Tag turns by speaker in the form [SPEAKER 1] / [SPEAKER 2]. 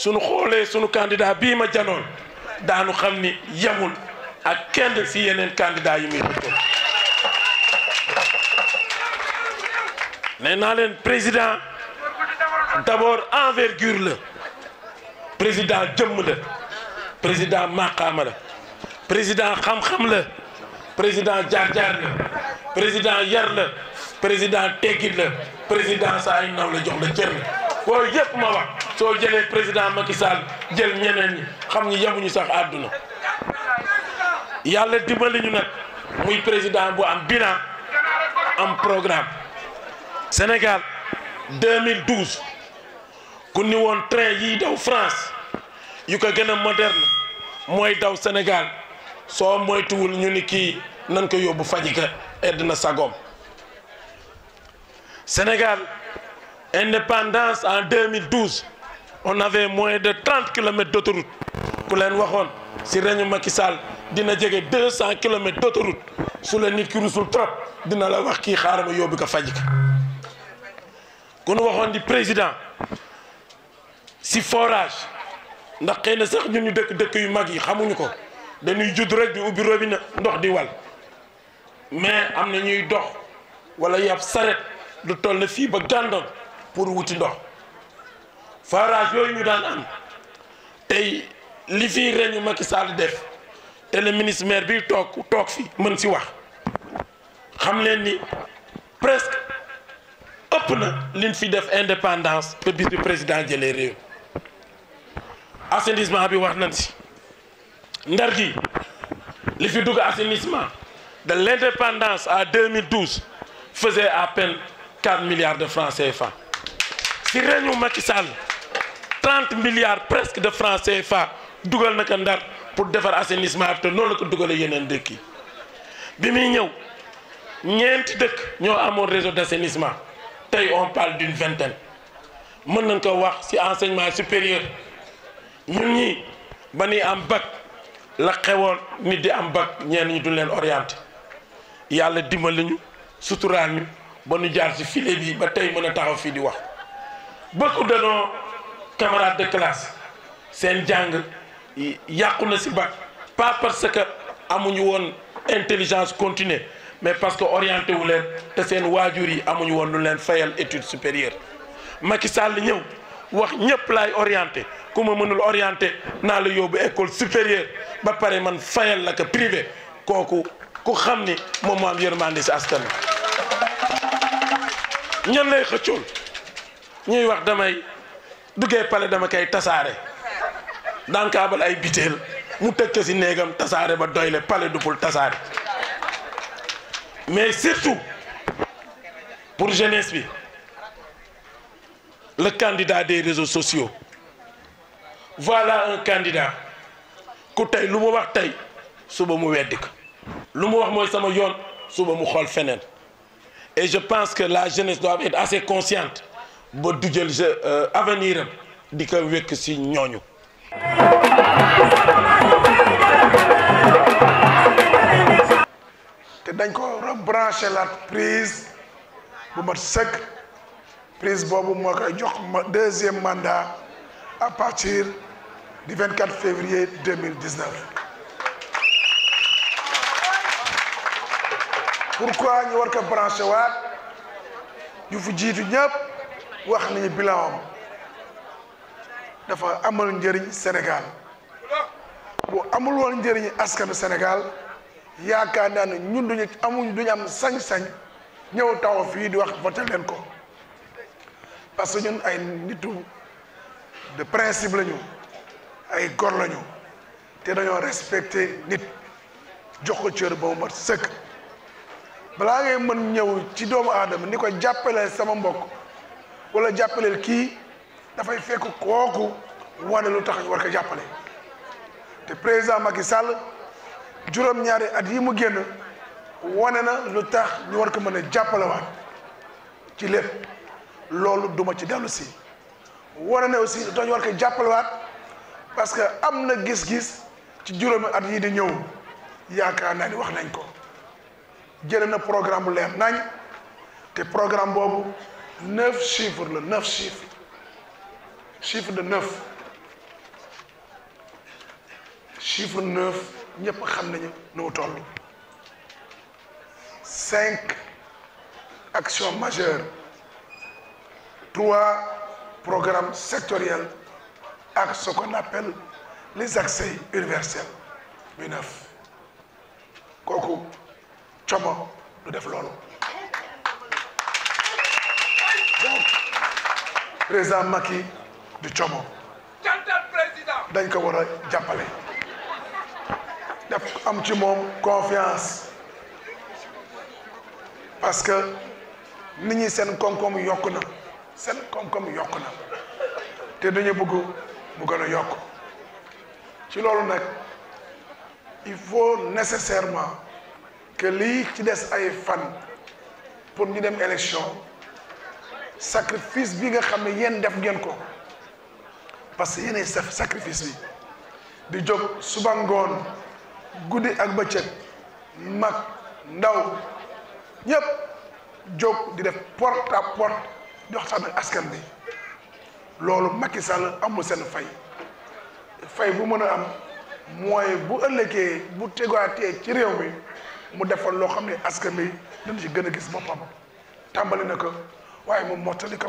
[SPEAKER 1] suñu xoolee suñu candidat bii ma janoon daanu xam ni yemul ak kenn si yeneen candidat yi muy xëccoo nee naa leen président d'abord envergure la président jëmm la président maqaama la président xam-xam la président jaar-jaar la président yar la président teggit la président sa ay naw la jox la cër la booy yëpp ma wax soo jëlee président Macky Sall jël ñeneen ñi xam ñi yemuñu sax àdduna yàlla dimbali ñu nag muy président bu am bilan am programme Sénégal 2012 ku ni woon train yiy daw France yu ko gën a moderne mooy daw Sénégal soo moytuwul ñu ni kii nan ko yóbbu fajika edd na sagoom Sénégal indépendance en 2012 on avait moins de 30 kilomètres d'autoroute ku leen waxoon si reñu Macky Sall dina jege 200 kilomètres d'autoroute su la nit ki rusul trop dina la wax kii xaaral ma yóbbu ko fajika ku nu waxoon di président si forage ndax xëy na sax ñun ñu dëkk dëkk yu mag yi xamuñu ko dañuy judd rek di ubbi robinet ndox di wal mais am na ñuy dox wala yab saret lu toll na fii ba gàndoon pour wuti ndox forage yooyu ñu daan am tey li fii reñu Macky Sall def te le ministre maire bi toog toog fi mën si wax xam leen ni presque ëpp na liñ fi def indépendance ba bis bi président jëlee réew assainissement bi wax nañ si ndar gi li fi dugg assainissement de l'indépendance à 2012 faisait à peine 4 milliards de francs CFA si réñu Macky Sall 30 milliards presque de francs CFA dugal na ko ndar pour defar assainissement bi te noonu la ko dugalee yeneen dëkk yi bi muy ñëw ñeenti dëkk ñoo amoon réseau d'assainissement tey on parle d'une vingtaine mën nañ ko wax ci enseignement supérieur ñun ñi ba ni am bac la xewoon nit di am bac ñenn ñi du leen orienté yàlla dimbali ñu suturaal ñu ba ñu jaar ci filet bi ba tey mën a taxaw fii di wax beaucoup de nos camarades de classe seen jàng yàqu na ci bac pas parce que amuñu woon intelligence continue mais parce que orienté wu leen te seen waajur yi amuñu woon lu leen fayal étude supérieure Macky Sall ñëw wax ñëpp laay orienté ku ma mënul orienté naa la yóbbu école supérieure ba pare man fayal la ko privé kooku ku xam ni moom moo am yërmande si askan wi ñan lay xëccool ñuy wax damay duggee pale dama koy tasaare daan kaabal ay biteel mu tëj ko si néegam tasaare ba doyle pale du pour tasaare mais surtout pour jeunesse bi le candidat des réseaux sociaux voilà un candidat ku tey lu mu wax tey suba mu weddi ko lu mu wax mooy sama yoon suba mu xool feneen et je pense que la jeunesse doit être assez consciente ba du jël avenir am di ko wékk ci ñooñu
[SPEAKER 2] te dañ ko rebranché la prise bu mat sëkk prise boobu moo koy jox ma deuxième mandat à partir du 24 février 2019 pourquoi ñu war ko branché waat ñu fi jiitu ñëpp wax nañu bilan am dafa amal njëriñ Sénégal bu amul woon njëriñ askanu Sénégal yaakaar naa ne ñun duñu amuñ duñu am sañ-sañ ñëw taw fii di wax voté leen ko parce que ñun ay nitu de principe lañu ay gor lañu te dañoo respecté nit jox ko cër ba mu mat sëkk balaa ngay mën ñëw ci doomu aadama ni ko jàppaleel sama mbokk wala jàppaleel kii dafay fekk kooku wane lu tax ñu war ko jàppale te président Macky Sall juróom-ñaari at yi mu génn wane na lu tax ñu war ko mën a jàppalewaat ci lépp loolu duma ci dellu si wane na aussi lu tax ñu war ko jàppalewaat parce que am na gis-gis ci juróomi at yi di ñëw yaakaar naa ni wax nañ ko jëlee na programme bu leer nañ te programme boobu neuf chiffres la neuf chiffres chiffre de neuf chiffre neuf ñëpp xam nañu nu mu toll cinq actions majeures trois programmes sectoriels ak ce qu'on appelle les accès universels muy neuf kooku como du def loolu donc président Macky du como dañ ko war a jàppale def am ci moom confiance parce que nit ñi seen koom-koom yokk na seen koom-koom yokk na te dañu bëgg mu gën a yokk ci loolu nag il faut nécessairement que lii ci des ay fan pour ñu dem élection sacrifice bi nga xam ne yéen def ngeen ko parce que yéenay saf sacrifice bi di jóg suba ngoon guddi ak bëccëg mag ndaw ñëpp jóg di def porte à porte di waxtaan ak askan bi loolu Macky Sall amul seen fay fay bu mën a am mooy bu ëllëgee bu tegaatee ci réew mi mu defal loo xam ne askan bi dañ ci gën a gis boppam tàmbali na ko waaye moom mottali ko